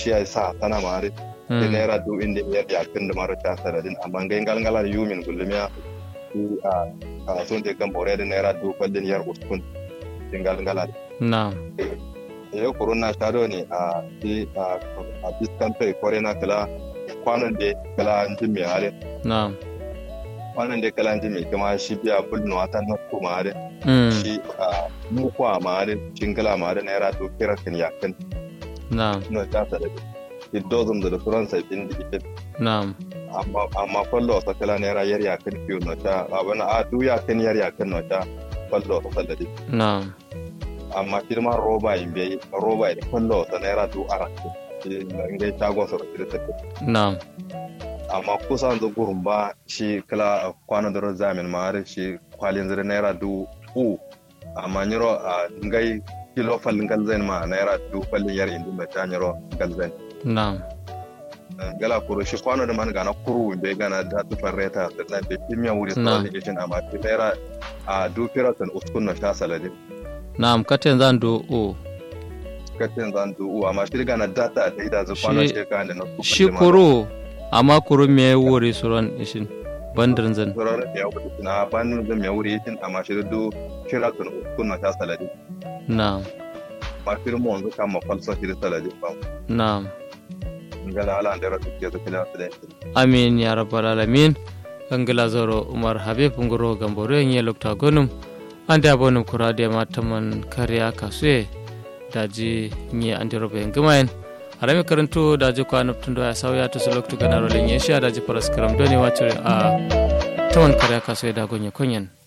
shi ya sa sana mare da naira du inda ya ya kan da mara ta saradin amma ga ngal ngala yumin gulumiya ku a a son de kan bore da naira du kwallin yar uskun ngal ngala na'am ya corona ta do ne a di a a diskan kai kore na kala kwanan da kala jin me hare na'am kwanan da kala jin me kuma shi biya bulno ta na kuma hare mm shi a mu kwa ma hare cingala ma hare naira du kira kan ya kan na'am no ta saradin it doesn't da furan sai din da na'am amma amma fallo sa kala naira yar ya kan fiyo no ta abana a du ya kan yar ya kan no ta fallo sa sallade na'am amma firma roba in bai roba da fallo sa naira du ara in ga ta go sa da ta na'am amma kusan da gurin ba shi kala kwana da zamin ma har shi kwalin zira naira du u amma nyiro a ngai kilo fallin galzain ma naira du fallin yar indin da ta nyiro galzain na'am gala kuro shi kwano da man gana kuru be gana da tu farreta da nan da kimiyya wuri Na. sa da gishin amma ti naira a du firatan uskun na sha salade na'am katen zan do o katin zan du u amma shi gana data da ida zu kwano Shi- shi ka da na shi kuro amma kuro me wuri suran ishin bandirin zan surar ya wuce na ban zan ya wuri yin amma shi du firatan uskun na sha salade na'am ma firmo wanzu kan ma falsa shi da salade ba na'am gala ala da rasu ke zakila da amin ya rabbal alamin angila zoro umar habib ngoro gamboro en yelokta gonum ande abonum kurade mataman kariya kasue daji nye ande robe ngamaen harami karanto daji ko anaptundo ya sawya to seloktu ganaro lenye sha daji paras karam doni wachure a taman kariya kasue da gonye konyen